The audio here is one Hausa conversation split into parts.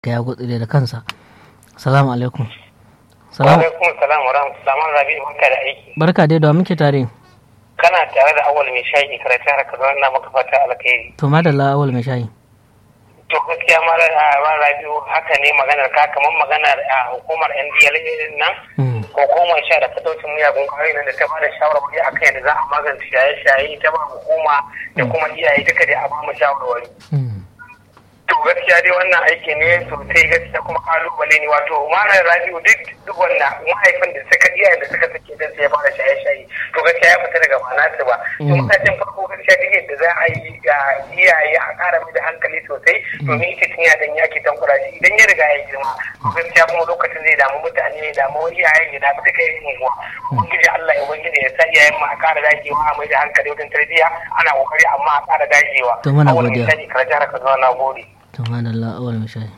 ya gutsire da kansa salamu alaikum salamu alaikum salam wa rahmatullahi wa rabi barka da aiki barka dai da muke tare kana tare da awal mai shayi karatu har ka na maka fata alkhairi to madalla awal mai shayi to gaskiya ma rabi haka ne maganar ka kamar maganar hukumar ndl nan hukumar sha da fatocin miyagun kwayoyi nan da ta bada shawarwari akan yadda za a magance shaye-shaye ta ba hukuma da kuma iyaye duka dai a ba mu shawarwari to gaskiya dai wannan aiki ne sosai gaskiya kuma kalubale ne wato malam rabiu duk duk wannan mahaifin da suka iyayen da suka sake dan sai ya fara shaye-shaye to gaskiya ya fita daga manasa ba to matakin farko gaskiya duk yadda za a yi ga iyaye a ƙara mai da hankali sosai domin ita tun ya dan yaki tankura shi idan ya riga ya girma gaskiya kuma lokacin zai damu mutane ya damu iyayen ya damu duka yin unguwa ubangiji Allah ya ubangiji ya sa iyayen mu a ƙara dagewa a mai da hankali wajen tarbiyya ana kokari amma a ƙara dagewa to muna godiya kar jihar Kaduna na gode to madalla awal mai shayi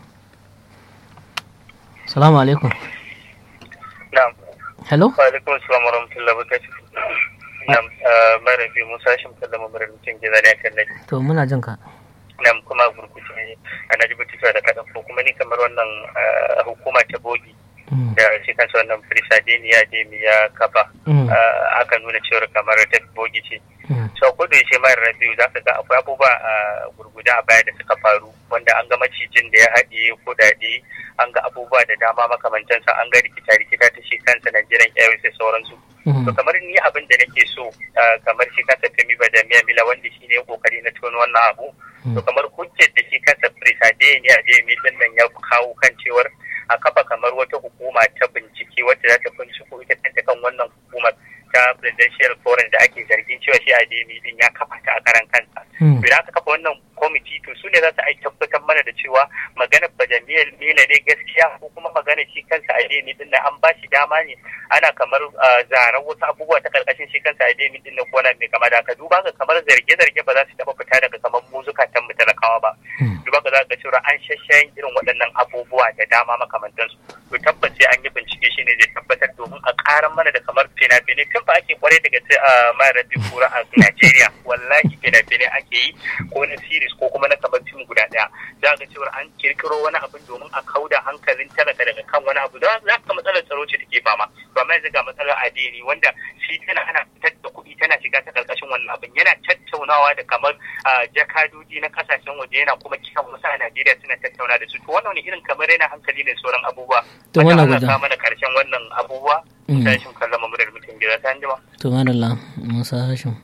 salamu alaikum na'am hello wa alaikum assalam wa rahmatullahi wa barakatuh na'am mara bi musa shin kallon mamarar mutum gida ne kan nake to muna jin ka na'am kuma gurguje a naji batutuwa da kaɗan ko kuma ni kamar wannan hukuma ta bogi da shi kansa wannan frisadiniya da ya kafa aka nuna cewar kamar ta bogi ce so ko da yaushe mayar rabiu za ka ga akwai abubuwa a gurguda a baya da suka faru wanda an ga macijin da ya haɗe kudade an ga abubuwa da dama makamantansa an ga rikita rikita ta shi kansa Nigerian Airways da sauransu to kamar ni abin da nake so kamar shi kansa Femi Badamiya Mila wanda shi ne kokari na tono wannan abu to kamar hujjar da shi kansa Frisadiniya da ya din nan ya kawo kan cewar a kafa kamar wata hukuma ta bincike wacce za ta binciko ita kanta kan wannan hukumar ta presidential forum da ake zargin cewa shi ademi din ya kafa ta a karan kansa idan aka kafa wannan kwamiti to su ne za su aiki tabbatar mana da cewa maganar bajamiyar mila ne gaskiya ko kuma maganar shi kansa ademi din nan an ba shi dama ne ana kamar zarar wasu abubuwa ta karkashin shi kansa ademi din nan ko na mai kama da haka duba ga kamar zarge-zarge ba za su taba fita daga kamar muzuka can mu talakawa ba duba ga za ka cewa an shashayin irin waɗannan abubuwa da dama makamantansu to tabbas sai an yi bincike shi ne zai tabbatar domin a ƙaran mana da kamar fina-finai tun ba ake kwarai daga sai a mayar da kura a Najeriya wallahi fina-finai ake yi ko na series ko kuma na kamar fim guda ɗaya za ga cewa an kirkiro wani abin domin a kauda hankalin talaka daga kan wani abu za ka matsalar tsaro ce take fama ba mai ga matsalar addini wanda shi tana ana fitar da kuɗi tana shiga ta ƙarƙashin wannan abin yana tattaunawa da kamar jakadoji na kasashen waje yana kuma kiran wasu a Najeriya suna tattauna da su to wannan irin kamar yana hankali ne sauran abubuwa to wannan guda ta mana karshen wannan abubuwa tashin kallon mamurar mutum gida ta anjima to madalla musa hashim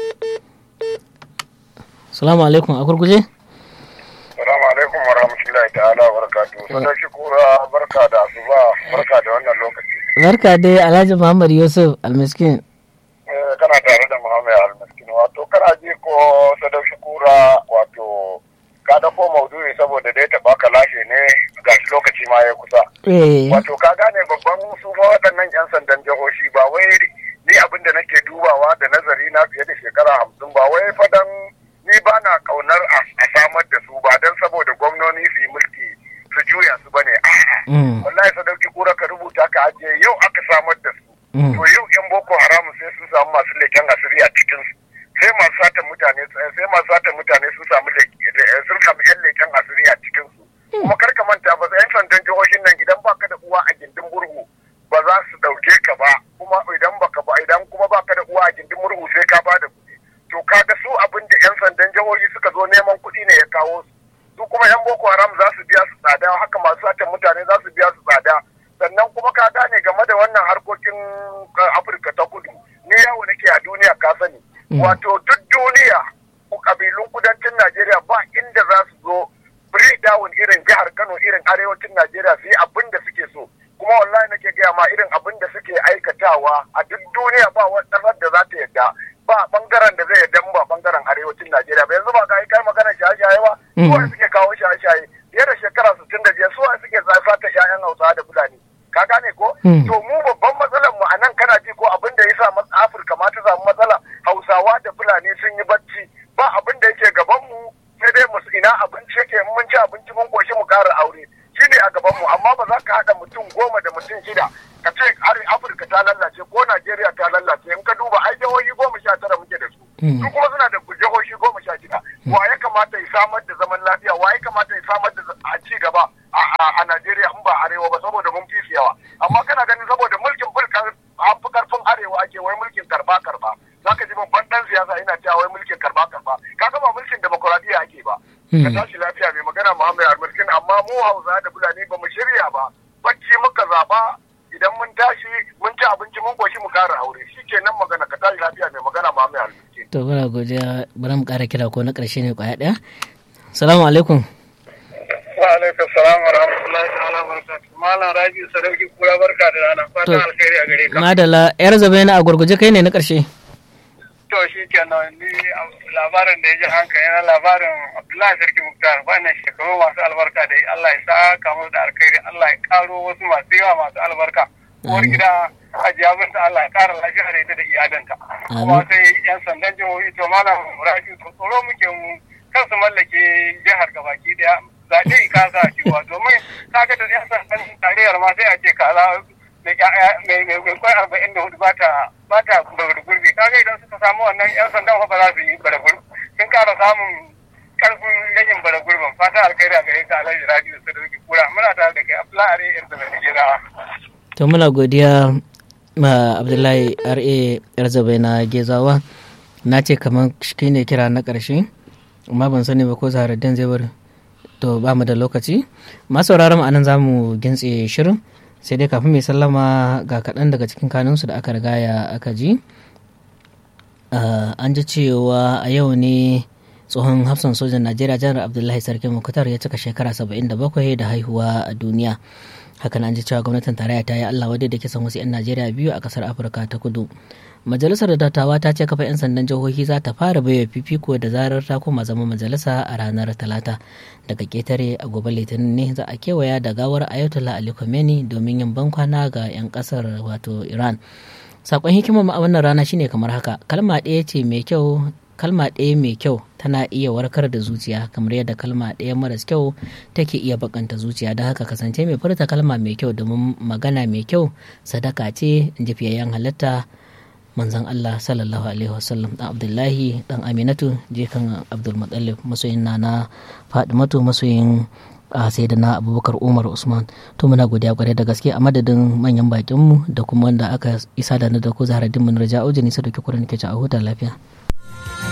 salamu alaikum a gurguje salamu alaikum wa rahmatullahi ta'ala wa barakatuhu sadauki kura barka da asuba barka da wannan lokaci barka dai alhaji muhammad yusuf almiskin kana tare da muhammad almiskin wato kana ji ko sadauki kura wato ka dauko maudu'i saboda dai ta baka lashe ne ga lokaci ma ya kusa wato ka gane babban su ma waɗannan yan sandan jihohi ba wai ni abin da nake dubawa da nazari na fiye da shekara hamsin ba wai fadan ni ba na kaunar a samar da su ba don saboda gwamnoni su yi mulki su juya su bane a'a wallahi sadauki kura ka rubuta ka ajiye yau aka samar da su to yau yan boko haramun sai sun samu masu leken asiri a cikin su sai masu satan mutane sai masu satan mutane sun samu sun samu yan leken asiri a cikin su kuma kar ka manta ba yan sandan jihohin nan idan baka da uwa a gindin murhu ba za su dauke ka ba kuma idan baka ba idan kuma baka da uwa a gindin murhu sai ka ba da kuɗi to kaga su abin da yan sandan jihohi suka zo neman kuɗi ne ya kawo su su kuma yan boko haram za su biya su tsada haka masu satan mutane za su biya su tsada sannan kuma ka gane game da wannan harkokin afirka ta kudu ni yawo nake a duniya ka sani wato duk duniya kabilun kudancin najeriya ba inda za su zo free down irin jihar kano irin arewacin najeriya su yi abin da suke so kuma wallahi nake gaya ma irin abin da suke aikatawa a duk duniya ba wata ƙasar da za ta yadda ba bangaren da zai yadda ba bangaren arewacin najeriya ba yanzu ba ga kai magana shaye-shaye ba suwa suke kawo shaye-shaye fiye da shekara sittin da biyar suwa suke sata ƴaƴan hausawa da fulani ka gane ko to mu babban matsalar mu a nan kana ji ko abin da ya sa afirka ma ta samu matsala hausawa da fulani sun yi bacci ba abin da yake gaban mu sai dai mu ina abinci yake mun ci abinci mun koshi mu ƙara aure shine a gaban mu amma ba za ka haɗa mutum goma da mutum shida ka ce afirka ta lallace ko najeriya ta lallace in ka duba ai jihohi goma sha tara muke da su su kuma suna da jihohi goma sha shida wa ya kamata ya samar da zaman lafiya wa ya kamata ya samar da ci gaba a Najeriya in ba arewa ba saboda mun fi yawa amma kana ganin saboda mulkin bulkan fi karfin arewa ake wai mulkin karba karba zaka ji babban dan siyasa ina cewa wai mulkin karba karba kaga ba mulkin demokuraɗiyya ake ba ka tashi lafiya mai magana Muhammad Almiskin amma mu Hausa da Fulani ba mu shirya ba bacci muka zaba idan mun tashi mun ci abinci mun koshi mu kara aure shi kenan magana ka tashi lafiya mai magana Muhammad Almiskin to bana godiya bari mu kara kira ko na karshe ne kwaya daya assalamu alaikum wa alaikum salam wa rahmatullahi ta'ala barakatuh malam Rabi Sadauki kura barka da rana fatan alkhairi a gare ka madala yar zabe na a gurguje kai ne na karshe to shi kenan ni labarin da ya ji hankali na labarin Abdullahi Sarki Muktar wannan shekaru masu albarka da Allah ya saka musu da alkhairi Allah ya karo wasu masu yawa masu albarka uwar gida Hajiya Binta Allah ya kara lafiya da ita da iyalanta kuma sai yan sandan jihohi to malam Rabi to tsoro muke mu kan su mallake jihar gabaki daya zaɓe kasa cewa domin kaga da yan sandan tarayyar ma sai a ce kaza mai kwai arba'in da hudu ba ta bara gurbi kaga idan suka samu wannan yan sandan ba za su yi bara gurbi sun kara samun karfin ragin bara gurbin fata alkhairi a gare ka alhaji radio da sadauki kura muna tare da kai abdullahi are yar da mai girawa to muna godiya ma abdullahi ra yar zabai na gezawa na ce kamar shi ne kira na ƙarshe amma ban sani ba ko zaharaddin zai bar to ba mu da lokaci masu sauraron anan za mu gintse shirin sai dai kafin mai sallama ga kaɗan daga cikin kanunsu da aka rigaya aka ji an ji cewa a yau ne tsohon hafsan sojan najeriya janar abdullahi sarki mukutar ya cika shekara 77 da haihuwa a duniya hakan an ji cewa gwamnatin tarayya ta yi allah wadda da kisan wasu 'yan najeriya biyu a kasar afirka ta kudu majalisar dattawa ta ce kafa 'yan sandan jihohi za ta fara baiwa fifiko da zarar ta koma zama majalisa a ranar talata daga ketare a gobe litinin ne za a kewaya da gawar ayatollah ali khomeini domin yin bankwana ga 'yan kasar wato iran sakon hikimar a wannan rana shine kamar haka kalma ɗaya ce mai kyau kalma ɗaya mai kyau tana iya warkar da zuciya kamar yadda kalma ɗaya maras kyau take iya bakanta zuciya don haka kasance mai furta kalma mai kyau domin magana mai kyau sadaka ce in ji fiyayyen halitta manzon Allah sallallahu alaihi wasallam dan Abdullahi dan Aminatu jikan Abdul Muttalib masoyin na Fadimatu masoyin a sai da na abubakar umar usman to muna godiya kwarai da gaske a madadin manyan bakinmu da kuma wanda aka isa da na da ku zaharaddin mun raja ujini sa da kurin ke a huta lafiya